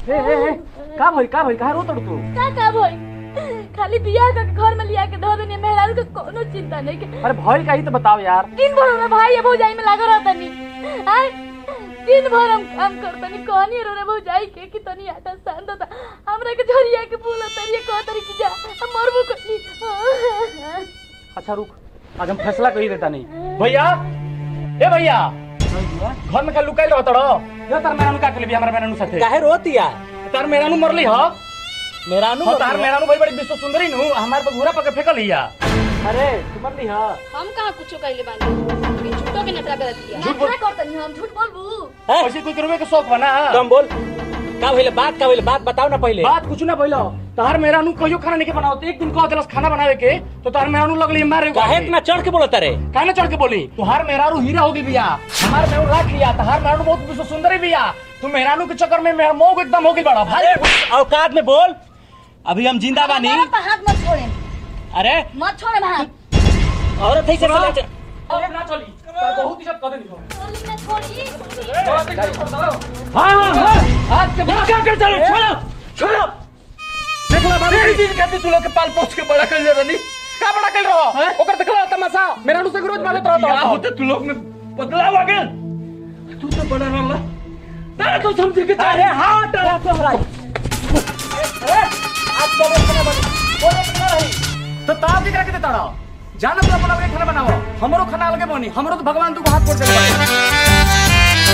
ए ए ए का भइल का भइल का रो तड़ तू का का भई खाली बियाह का घर में लिया के धो देनी मेहरारू के कोनो चिंता नहीं के अरे भइल का ही तो बताओ यार दिन भर में भाई ये भौजाई में लागल रहता नहीं आय दिन भर हम काम करतनी कहनी रो रे भौजाई के कि तनी आटा सान दो हमरा के झरिया के बोला तरिए कह तरी की जा हम मरबो कनी अच्छा रुक आज हम फैसला कर ही देता नहीं भैया ए भैया घर में का लुकाई रहो तड़ो यो तार मेरानु का के लिए हमरा मेरानु साथे काहे रोतिया तार मेरानु मरली ह मेरा हो तार मेरानु भाई बड़ी विश्व सुंदरी नु हमार पर घूरा पके फेकल हिया अरे तू मरली ह हम कहाँ कुछो कहले बानी कि झूठो के नटरा करत दिया झूठ बोल करतनी हम झूठ बोलबू ऐसे कोई करवे के शौक बना कम बोल का भइले बात का भइले बात बताओ ना पहले बात कुछ ना भइलो तार मेरानु कहियो खाना नहीं के बनाओ एक दिन कह देलस खाना बनावे के तो तार मेरानु लगली मारे काहे इतना चढ़ के बोलत रे काहे चढ़ के बोली तुहार मेहरारू हीरा होगी बिया हमार मेहरारू राख लिया तुहार मेहरारू बहुत विश्व सुंदरी बिया तू मेहरारू के चक्कर में मेहर मोह एकदम होगी बड़ा भाई औकात में बोल अभी हम जिंदा बानी हाथ मत छोड़े अरे मत छोड़े हाथ औरत है से सुनो। चले अब ना चली तार बहुत इज्जत कर देनी चोली में छोड़ी हां हां हां आज के बाद क्या कर चलो छोड़ो छोड़ो देखला बाबू तेरी दिन कहते तू लोग के पाल पोछ के बड़ा कर ले रनी का बड़ा कर रहो ओकर देखला तमाशा मेहरारू से रोज मारत रहता क्या होते तू लोग में बदलाव आ गया तू तो बड़ा रहला तारे तो समझ के अरे हां डरा तो हराई अरे आज तो खाना बनी बोले खाना रही तो ताप दिख के देता रहो जाना तो अपना अपने खाना बनाओ हमरो खाना अलगे बनी हमरो तो भगवान तू को हाथ जोड़ दे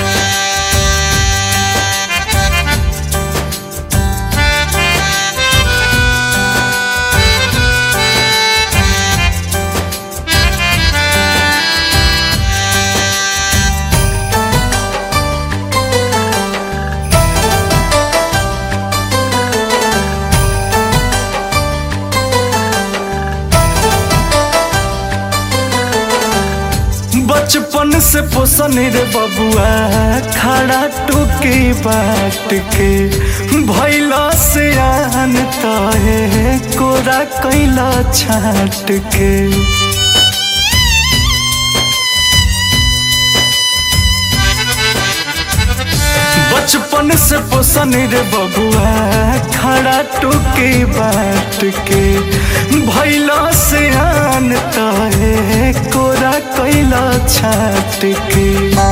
बचपन से पोसन रे बबुआ खड़ा टूके बाट के भैला से आन तहे कोरा कैला छाट के बचपन से पोसन रे बबुआ खड़ा टूके बाट के भैला से आन तहे कोरा कैला छाट के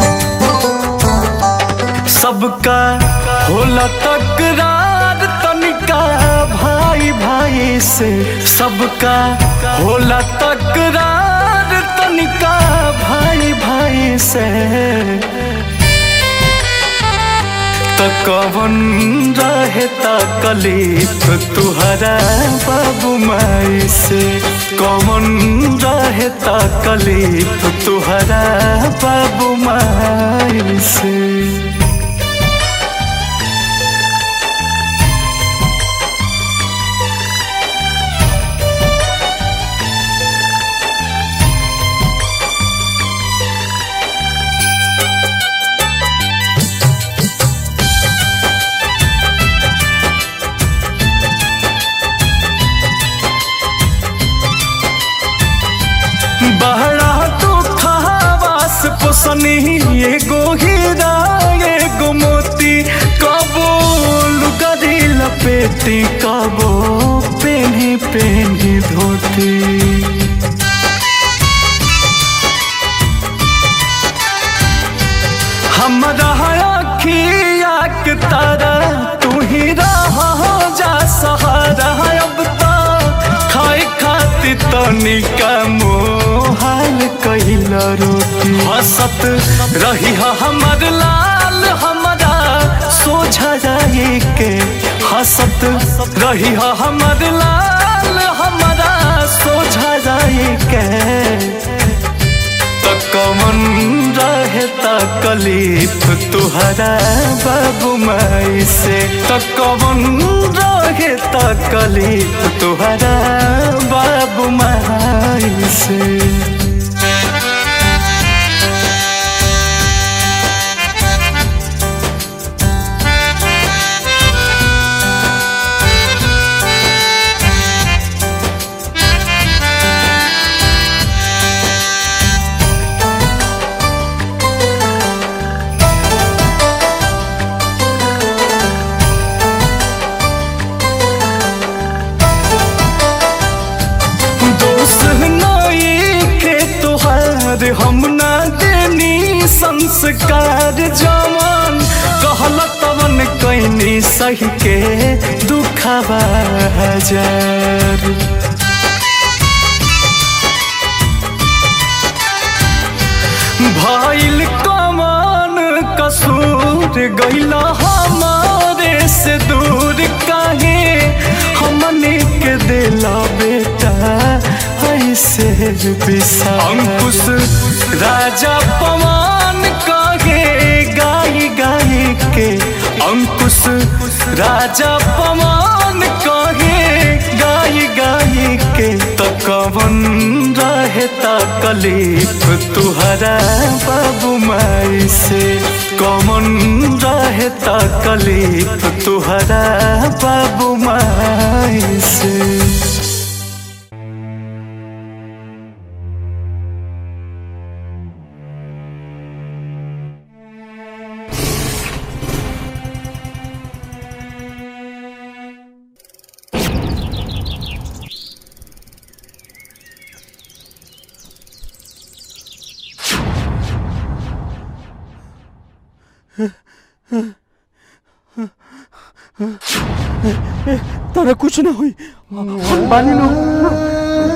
सबका होला तकरार तनिका भाई भाई से सबका होला तकरार तनिका भाई भाई से तो कवन रहे तकलीफ तुहरा बाबू माई से कवन रहे तकलीफ तुहरा बाबू माई से बहरा तो खावास पोसनी एगो हीरा एगो मोती कबो लुगरी लपेटी कबो पेनी पेनी धोती हमरा अखिया के तारा तू ही रहा जा सहारा अब तो खाए खातिर तनिका मोहाल कैला रोटी हंसत रही हा हमर लाल हमरा सोझा जाए के हंसत रही हा हमर लाल हमरा सोझा जाए के त कमन रहे तकलीफ तुहरा बाबू माई से त कमन रहे तकलीफ तुहरा बाबू माई से संस्कार जवन कहल तवन कैनी सही के दुखवा हजार भइल कमान कसूर गइल हमारे से दूर काहे हमने के दिला बेटा ऐसे बिसा अंकुश राजा पवन कहे गाई गाई के अंकुश राजा पवन कहे गाई गाई के तो कवन रहे तकलीफ तुहरा बाबू माई से कवन रहे तकलीफ तुहरा बाबू माई से तारा कुछ ना हुई हम बानी लो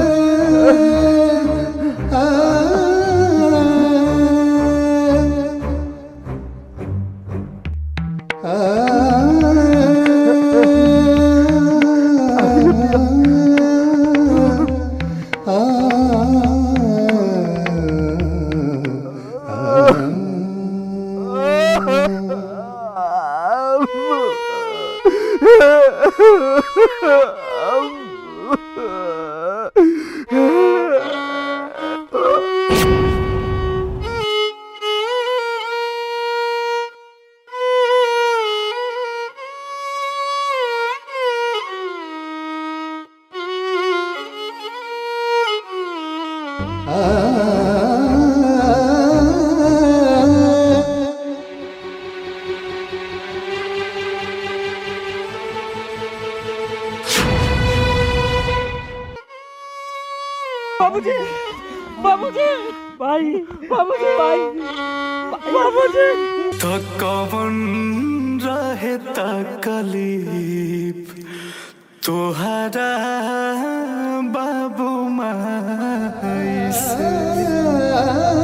बाबूजी बाबूजी भाई बाबूजी भाई बाबूजी तो कवन रहे तकलीफ तुहरा बाबू माई से